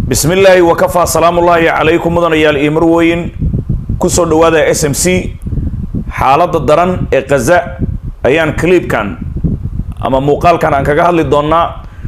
bismi illaahi wakafaa salaamullaahi calaykum mudanayaal iyo marweyn kusoo dhawaada s m c xaaladda daran ee khaza ayaan cliibkan ama muuqaalkan aan kaga hadli doonaa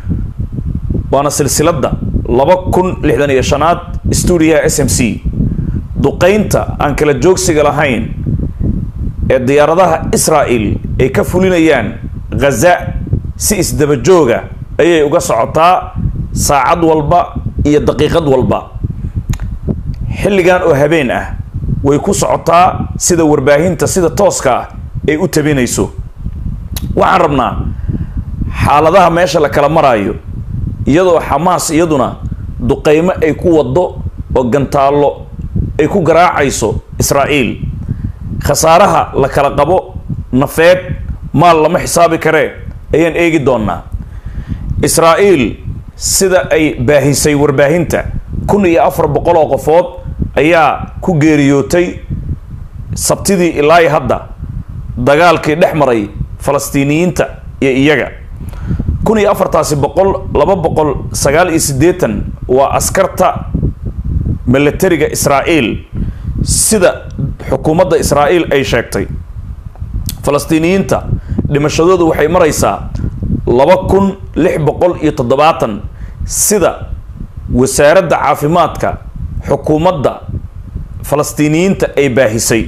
waana silsiladda laba kun lixdan iyo shanaad stuudiyaha s m c duqaynta aan kala joogsiga lahayn ee diyaaradaha israa'el ay ka fulinayaan khaza si isdaba jooga ayay uga socotaa saacad walba iyo daqiiqad walba xilligan oo habeen ah way ku socotaa sida warbaahinta sida tooska ah ay u tabinayso waxaan rabnaa xaaladaha meesha la kala maraayo iyadoo xamaas iyaduna duqaymo ay ku waddo oo gantaallo ay ku garaacayso israa'iil khasaaraha la kala qabo nafeed maal lama xisaabi karee ayaan eegi doonaa israa'iil sida ay baahisay warbaahinta kun iyo afar boqol oo qofood ayaa ku geeriyootay sabtidii ilaa hadda dagaalkii dhex maray falastiiniyiinta iyo iyaga kun iyo afartaasi boqol laba boqol sagaal iyo siddeetan waa askarta milatariga israa'iil sida xukuumadda israa'iil ay sheegtay falastiiniyiinta dhimashadoodu waxay maraysaa laba kun lix boqol iyo toddobaatan sida wasaaradda caafimaadka xukuumadda falastiiniyiinta ay baahisay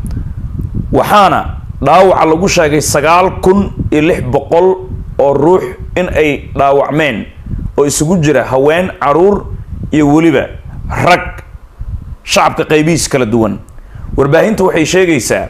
waxaana dhaawaca lagu sheegay sagaal kun iyo lix boqol oo ruux in ay dhaawacmeen oo isugu jira haween caruur iyo weliba rag shacabka qaybihiis kala duwan warbaahinta waxay sheegaysaa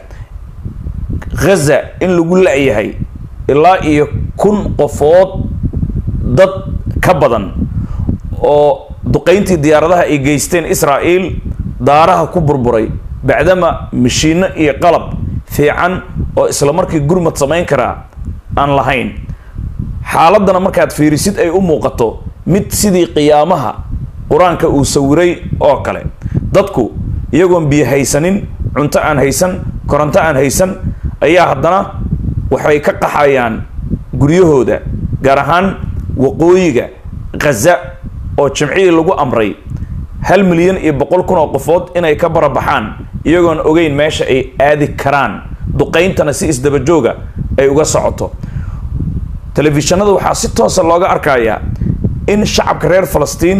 ghaza in lagu la-yahay ilaa iyo kun qofood dad ka badan oo duqayntii diyaaradaha ay geysteen israa'iil daaraha ku burburay bacdama mashiino iyo qalab fiican oo isla markii gurmad samayn karaa aan lahayn xaaladdana markaad fiirisid ay u muuqato mid sidii qiyaamaha qur-aanka uu sawiray oo kale dadku iyagoon biyo haysanin cunto aan haysan koronto aan haysan ayaa haddana waxay ka qaxayaan guryahooda gaar ahaan waqooyiga khaza oo jimcihii lagu amray hal milyan iyo boqol kun oo qofood inay ka barabaxaan iyagoon ogeyn meesha ay aadi karaan duqayntana si isdaba jooga ay uga socoto telefishinada waxaa si toosa looga arkayaa in shacabka reer falastiin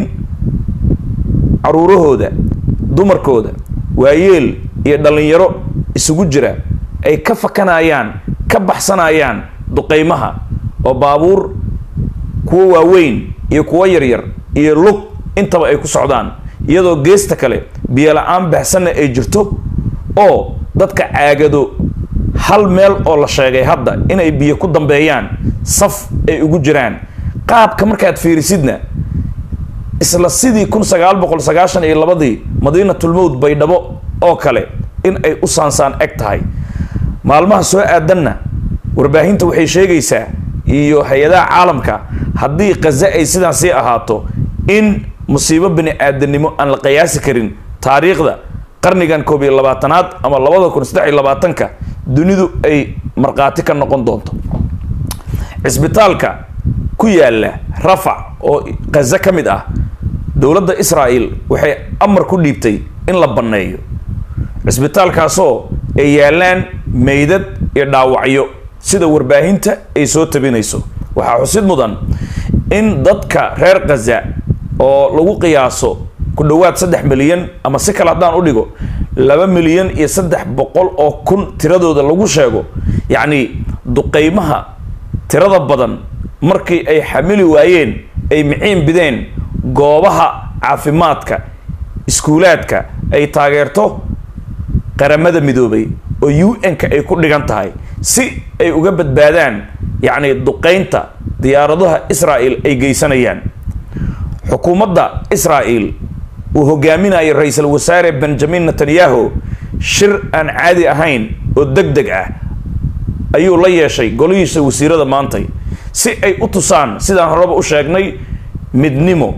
caruurahooda dumarkooda waayeel iyo dhallinyaro isugu jira ay ka fakanayaan ka baxsanayaan duqaymaha oo baabuur kuwo waaweyn iyo kuwo yaryar iyo lug intaba ay ku socdaan iyadoo geesta kale biyo la-aan baxsanna ay jirto oo dadka caagado hal meel oo la sheegay hadda inay biyo ku dambeeyaan saf ay ugu jiraan qaabka markaad fiirisidna isla sidii kun sagaal boqol sagaashan iyo labadii madiinatulmowd baydhabo oo kale in ay u saansaan eg tahay maalmaha soo aadanna warbaahinta waxay sheegaysaa iyo hay-adaha caalamka haddii khaza ay sidaan sii ahaato in musiibo bini aadanimo aan la qiyaasi karin taariikhda qarnigan koob iyo labaatanaad ama labada kun saddex iyo labaatanka dunidu ay markhaati ka noqon doonto cisbitaalka ku yaala rafac oo khaza ka mid ah dowladda israa'el waxay amar ku dhiibtay in la banneeyo cisbitaalkaasoo ay yaalaan meydad iyo dhaawacyo sida warbaahinta ay soo tabinayso waxaa xusid mudan in dadka reer khaza oo lagu qiyaaso ku dhowaad saddex milyan ama si kale haddaan u dhigo laba milyan iyo saddex boqol oo kun tiradooda lagu sheego yacni duqaymaha tirada badan markii ay xamili waayeen ay miciin bideen goobaha caafimaadka iskuulaadka ay taageerto qaramada midoobay oo u n-ka ay ku dhigan tahay si ay uga badbaadaan yacni duqaynta diyaaradaha israa'el ay geysanayaan xukuumadda israa'el uu hogaaminayo ra-iisul wasaare benjamin netanyahu shir aan caadi ahayn oo deg deg ah ayuu la yeeshay golihiisa wasiirada maantay si ay u tusaan sidaan horeba u sheegnay midnimo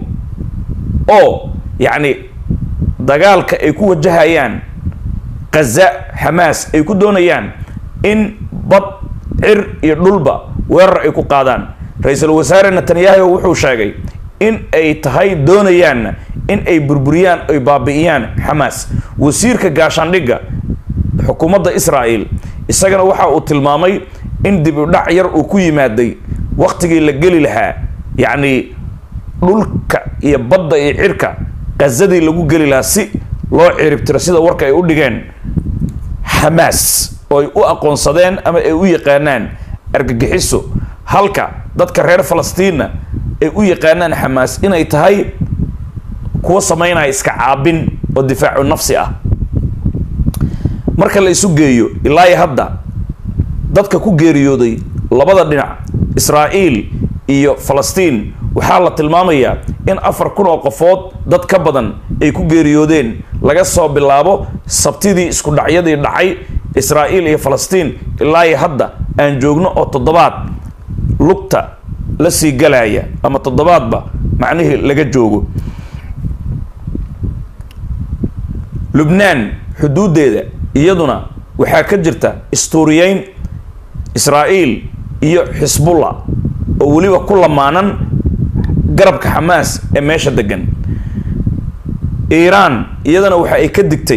oo yacni dagaalka ay ku wajahayaan khaza xamaas ay ku doonayaan in bad cir iyo dhulba weerar ay ku qaadaan ra-iisul wasaare netanyahu wuxuu sheegay in ay tahay doonayaanna in ay burburiyaan ay baabi'iyaan xamaas wasiirka gaashaandhigga xukuumadda israa'el isagana waxa uu tilmaamay in dib u dhac yar uu ku yimaaday wakhtigii la geli lahaa yacni dhulka iyo badda iyo cirka qazadii lagu geli lahaa si loo ciribtiro sida warka ay u dhigeen xamaas oo ay u aqoonsadeen ama ay u yaqaanaan argagixiso halka dadka reer falastiinna ay u yaqaanaan xamaas inay tahay kuwa samaynaya iska caabin oo difaacu nafsi ah marka la isu geeyo ilaa iyo hadda dadka ku geeriyooday labada dhinac israa'iil iyo falastiin waxaa la tilmaamayaa in afar kun oo qofood dad ka badan ay ku geeriyoodeen laga soo bilaabo sabtidii isku dhacyadii dhacay israa'iil iyo falastiin ilaa iyo hadda aan joogno oo toddobaad lugta la sii galaya ama toddobaadba macnihii laga joogo lubnaan xuduuddeeda iyaduna waxaa ka jirta istuuriyeyn israa'iil iyo xisbullah oo weliba ku lamaanan garabka xamaas ee meesha degan iiraan iyadana waxa ay ka digtay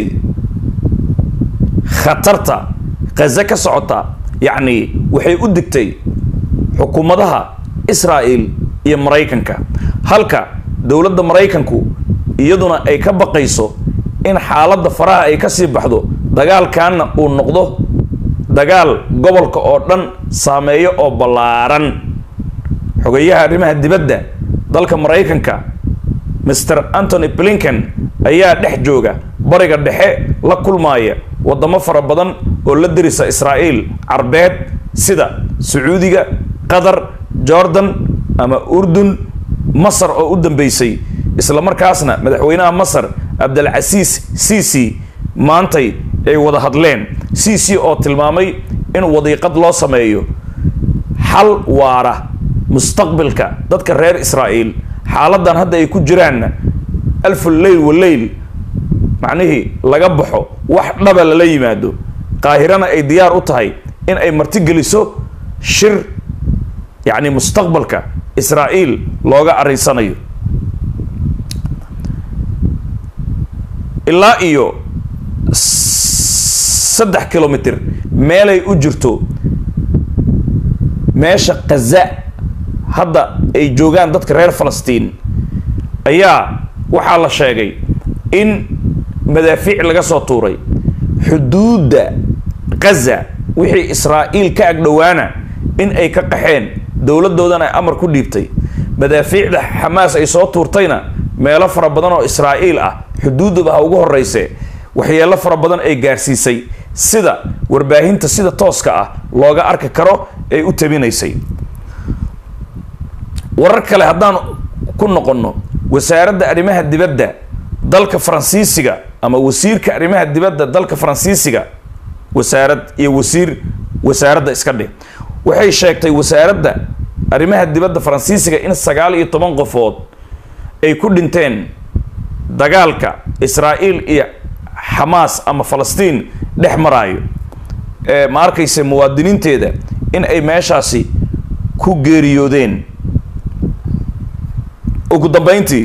khatarta khaze ka socota yacni waxay u digtay xukuumadaha israa'iil iyo maraykanka halka dowladda maraykanku iyaduna ay ka baqayso in xaaladda faraha ay ka sii baxdo dagaalkanna uu noqdo dagaal gobolka oo dhan saameeyo oo ballaaran xogeyaha arrimaha dibadda dalka maraykanka master antony blinken ayaa dhex jooga bariga dhexe la kulmaaya waddamo fara badan oo la dirisa israa'iil carbeed sida sacuudiga qatar jordan ama urdun masar oo u dambeysay isla markaasna madaxweynaha masar cabdilcasiis cici maantay ay wada hadleen cici oo tilmaamay in wadiiqad loo sameeyo xal waara mustaqbilka dadka reer israa'iil xaaladan hadda ay ku jiraanna alfu leyl wa leyl macnihii laga baxo wax dhaba lala yimaado qaahirana ay diyaar u tahay in ay martigeliso shir yacni mustaqbalka israa'iil looga arinsanayo ilaa iyo saddex kilomitr meelay u jirto meesha khaza hadda ay joogaan dadka reer falastiin ayaa waxaa la sheegay in madaafiic laga soo tuuray xuduudda khaza wixii israa'iil ka agdhowaana in ay ka qaxeen dowladdoodana ay amar ku dhiibtay madaafiicda xamaas ay soo tuurtayna meelo fara badan oo israa'iil ah xuduuddaba ha ugu horreyse waxyeelo fara badan ay gaarsiisay sida warbaahinta sida tooska ah looga arki karo ay u tabinaysay warar kale haddaan ku noqonno wasaaradda arrimaha dibadda dalka faransiisiga ama wasiirka arrimaha dibadda dalka faransiisiga wasaarad iyo wasiir wasaaradda iska dheh waxay sheegtay wasaaradda arrimaha dibadda faransiisiga in sagaal iyo toban qofood ay ku dhinteen dagaalka israa'iil iyo xamaas ama falastiin dhex maraayo ee ma arkayse muwaadiniinteeda in ay meeshaasi ku geeriyoodeen ugu dambeyntii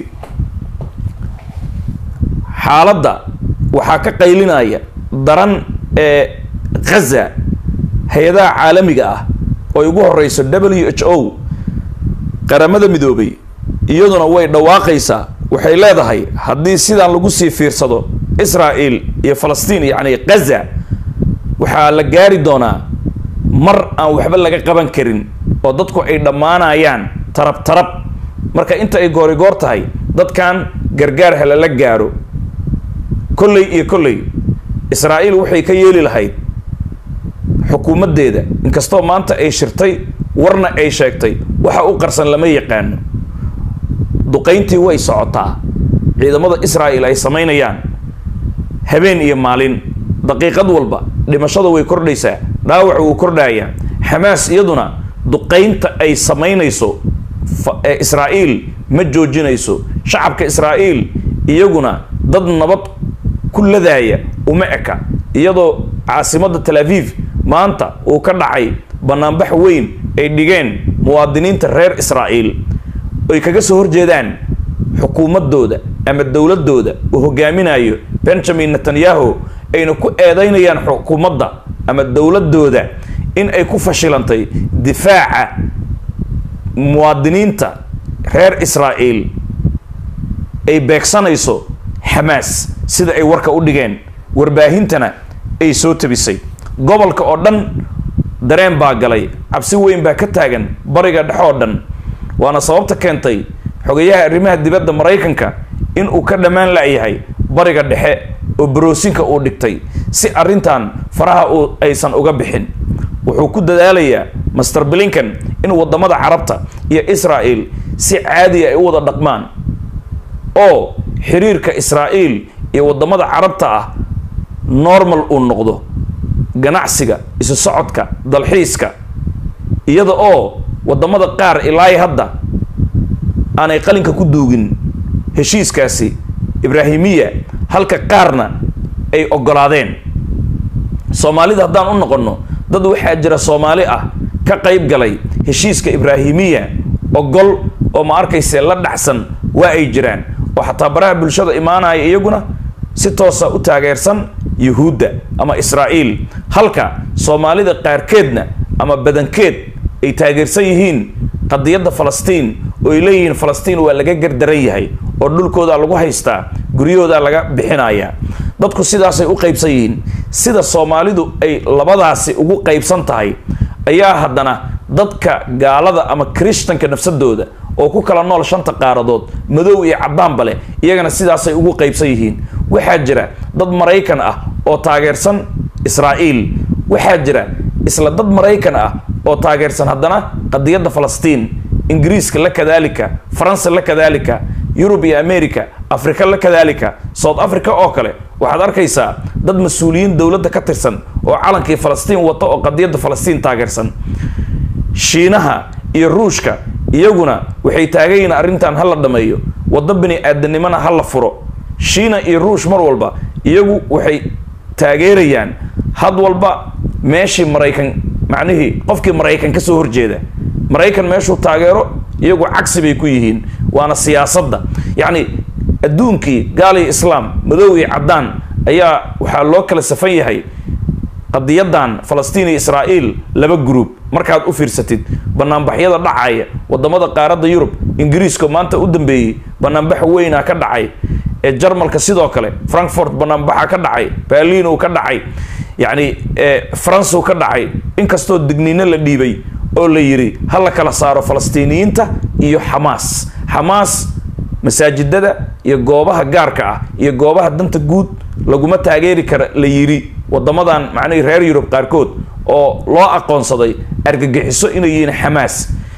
xaaladda waxaa ka qaylinaya daran ee khaza hay-adaha caalamiga ah oo ugu horeyso w h o qaramada midoobay iyaduna way dhawaaqaysaa waxay leedahay haddii sidaan lagu sii fiirsado israa'iil iyo falastiin yacni khaza waxaa la gaari doonaa mar aan waxba laga qaban karin oo dadku ay dhammaanayaan tarab tarab marka inta ay goorigoor tahay dadkan gargaar ha lala gaaro kolley iyo kolley israa'iil waxay ka yeeli lahayd xukuumaddeeda inkastoo maanta ay shirtay warna ay sheegtay waxa u qarsan lama yaqaano duqayntii way socotaa ciidamada israa'iil ay samaynayaan habeen iyo maalin daqiiqad walba dhimashada way kordhaysaa dhaawac wuu kordhayaa xamaas iyaduna duqaynta ay samaynayso ee israa'iil ma joojinayso shacabka israa'iil iyaguna dad nabad ku ladaaya uma eka iyadoo caasimadda tel aviv maanta uu ka dhacay banaanbax weyn ay dhigeen muwaadiniinta reer israa'iil ay kaga soo horjeedaan xukuumaddooda ama dowladooda uu hogaaminayo benjamin netanyahu ayna ku eedeynayaan xukuumadda ama dowladooda in ay ku fashilantay difaaca muwaadiniinta reer israa'iil ay beegsanayso xamaas sida ay warka u dhigeen warbaahintana ay soo tabisay gobolka oo dhan dareen baa galay cabsi weyn baa ka taagan bariga dhexe oo dhan waana sababta keentay xogayaha arrimaha dibadda maraykanka in uu ka dhammaan la-yahay bariga dhexe oo baroosinka uu dhigtay si arrintan faraha uu aysan uga bixin wuxuu ku dadaalayaa master blinkan in waddamada carabta iyo israa'el si caadiya ay u wada dhaqmaan oo xiriirka israa'iil iyo waddamada carabta ah normal uu noqdo ganacsiga isu socodka dalxiiska iyada oo waddamada qaar ilaahi hadda aanay qalinka ku duugin heshiiskaasi ibraahimiya halka qaarna ay oggolaadeen soomaalida haddaan u noqonno dad waxaa jira soomaali ah ka qayb galay heshiiska ibraahimiya ogol oo ma arkayse la dhacsan waa ay jiraan oo xataa baraha bulshada imaanaya iyaguna si toosa u taageersan yuhuudda ama israa'iil halka soomaalida qaarkeedna ama badankeed ay taageersan yihiin qadiyadda falastiin oo ay leeyihiin falastiin waa laga gardaran yahay oo dhulkoodaa lagu haystaa guryahoodaa laga bixinayaa dadku sidaasay u qaybsan yihiin sida soomaalidu ay labadaasi ugu qaybsan tahay ayaa haddana dadka gaalada ama krishtanka nafsadooda oo ku kala nool shanta qaaradood madow iyo caddaanba leh iyagana sidaasay ugu qaybsan yihiin waxaa jira dad maraykan ah oo taageersan israa'iil waxaa jira isla dad maraykan ah oo taageersan haddana qadiyadda falastiin ingiriiska la kadaalika faransa la kadaalika yurub iyo america afrika la kadaalika south africa oo kale waxaad arkaysaa dad mas-uuliyiin dowladda ka tirsan oo calankii falastiin wata oo qadiyadda falastiin taageersan shiinaha iyo ruushka iyaguna waxay taagan yihiin arrintan ha la dhameeyo waddo bini aadanimona ha la furo shiina iyo ruush mar walba iyagu waxay taageerayaan had walba meeshii maraykan macnihii qofkii maraykan ka soo horjeeda maraykan meeshuu taageero iyagu cagsi bay ku yihiin waana siyaasadda yacni adduunkii gaal iyo islaam madow iyo caddaan ayaa waxaa loo kala safan yahay qadiyadan falastiin iyo israa'iil laba gruub markaad u fiirsatid banaanbaxyada dhacaya wadamada qaaradda yurub ingiriiska maanta u dambeeyey banaanbax weynaa ka dhacay ee jarmalka sidoo kale frankfort banaanbaxa ka dhacay berlin uu ka dhacay yacni france uu ka dhacay inkastoo digniino la dhiibay oo la yidhi ha la kala saaro falastiiniyiinta iyo xamaas xamaas masaajidada iyo goobaha gaarka ah iyo goobaha danta guud laguma taageeri kara la yidhi wadamadan macnihii reer yurub qaarkood oo loo aqoonsaday argagixiso inay yihiin xamaas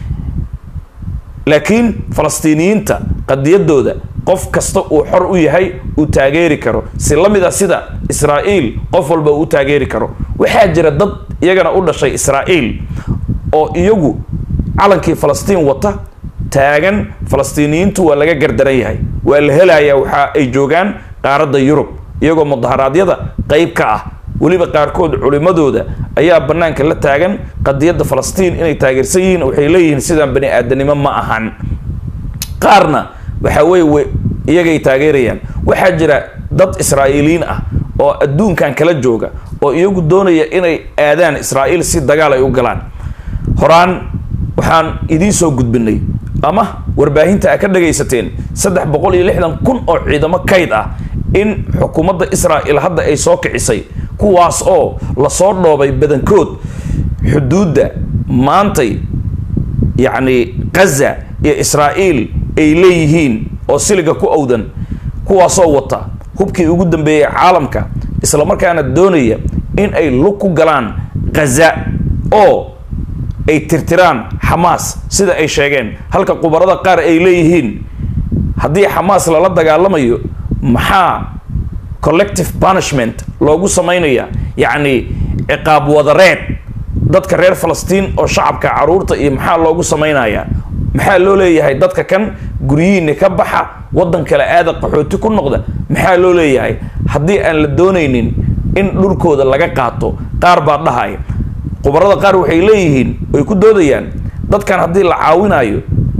laakiin falastiiniyiinta qadiyadooda qof kasta uu xor u yahay uu taageeri karo si la mid a sida israa'iil qof walba uu taageeri karo waxaa jira dad iyagana u dhashay israa'iil oo iyagu calankii falastiin wata taagan falastiiniyiintu waa laga gardaran yahay waa la helayaa waxa ay joogaan qaaradda yurub iyagoo mudaharaadyada qayb ka ah weliba qaarkood culimadooda ayaa banaanka la taagan qadiyadda falastiin inay taageersan yihiin waxay leeyihiin sidaan bani aadanimo ma ahan qaarna waxaa weye iyagay taageerayaan waxaa jira dad israa'iiliyiin ah oo adduunkan kala jooga oo iyagu doonaya inay aadaan israa'iil si dagaal ay u galaan horaan waxaan idiin soo gudbinay ama warbaahinta a ka dhagaysateen saddex boqol iyo lixdan kun oo ciidamo kayd ah in xukuumadda israa'il hadda ay soo kicisay kuwaas oo lasoo dhoobay badankood xuduudda maantay yacni gaza iyo israa'iil ay leeyihiin oo siliga ku owdan kuwaasoo wata hubkii ugu dambeeyey caalamka isla markaana doonaya in ay lug ku galaan gaza oo ay tirtiraan xamaas sida ay sheegeen halka qubarada qaar ay leeyihiin haddii xamaas lala dagaalamayo maxaa collective punishment loogu samaynaya yacni ciqaab wadareed dadka reer falastiin oo shacabka caruurta iyo maxaa loogu samaynayaa maxaa loo leeyahay dadka kan guryihiinni ka baxa waddan kale aada qaxooti ku noqda maxaa loo leeyahay haddii aan la doonaynin in dhulkooda laga qaato qaar baa dhahaya khubarada qaar waxay leeyihiin way ku doodayaan dadkan haddii la caawinayo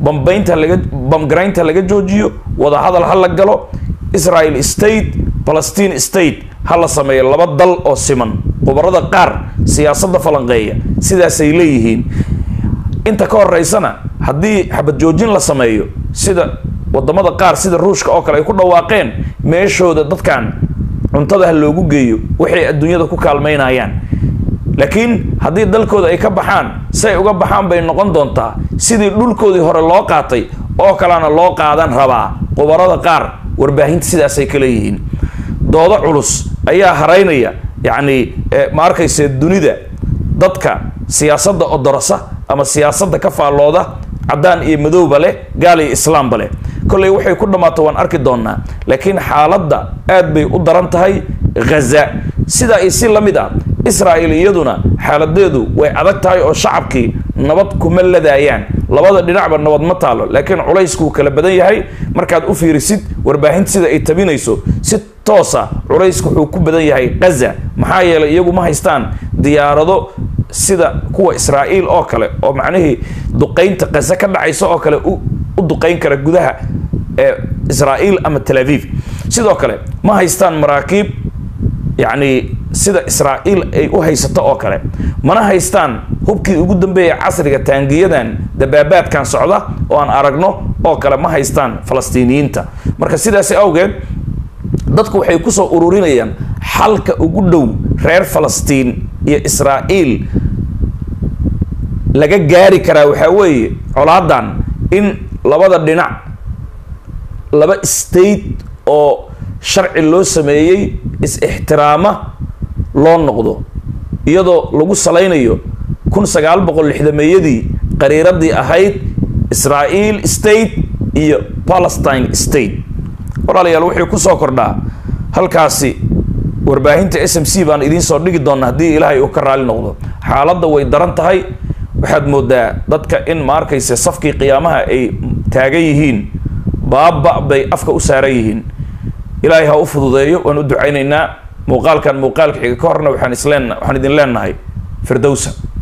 bambaynta laga bamgaraynta laga joojiyo wadahadal ha la galo israel state palestine state ha la sameeyo laba dal oo siman khubarada qaar siyaasadda falanqeeya sidaasay leeyihiin inta ka horeysana haddii xabad joojin la sameeyo sida wadamada qaar sida ruushka oo kale ay ku dhawaaqeen meeshooda dadkan cuntada ha loogu geeyo waxay adduunyada ku kaalmaynayaan laakiin haddii dalkooda ay ka baxaan say uga baxaan bay noqon doontaa sidii dhulkoodii hore loo qaatay oo kalena loo qaadan rabaa khubarada qaar warbaahinta sidaasay ka leeyihiin doodo culus ayaa haraynaya yacni ma arkayse dunida dadka siyaasadda odorasa ama siyaasadda ka faallooda caddaan iyo madowba leh gaal iyo islaamba leh kolley waxay ku dhammaato waan arki doonaa laakiin xaaladda aad bay u daran tahay ghaza sidaa iyo si la mid ah israel iyaduna xaaladeedu way adag tahay oo shacabkii nabad kuma ladaayaan labada dhinacba nabad ma taalo laakiin culayskuu kala badan yahay markaad u fiirisid warbaahinta sida ay tabinayso si toosa culaysku wuxuu ku badan yahay ghaza maxaa yeelay iyagu ma haystaan diyaarado sida kuwa israa'iil oo kale oo macnihii duqaynta ghaza ka dhacaysa oo kale u duqayn kara gudaha ee israa'iil ama tel aviv sidoo kale ma haystaan maraakiib yacni sida israa'iil ay u haysato oo kale mana haystaan hubkii ugu dambeeya casriga taangiyadan dabaabaadkan socda oo aan aragno oo kale ma haystaan falastiiniyiinta marka sidaasi awgeed dadku waxay kusoo ururinayaan xalka ugu dhow reer falastiin iyo israa'iil laga gaari karaa waxaa weeye colaadan in labada dhinac laba state oo sharci loo sameeyey is-ixtiraama loo noqdo iyadoo lagu salaynayo kun sagaal boqol lixdameeyadii qariiradii ahayd israa'iil state iyo palestine state walaalayaal wuxuu kusoo kordhaa halkaasi warbaahinta s m c baan idiin soo dhigi doona haddii ilaahay uu ka raali noqdo xaaladda way daran tahay waxaad moodaa dadka in ma arkayse safkii qiyaamaha ay taagan yihiin baaba bay afka u saaran yihiin ilaahay ha u fududeeyo waan u ducaynaynaa muuqaalkan muuqaalka xiga ka horna waxaan isleen waxaan idin leenahay firdowsa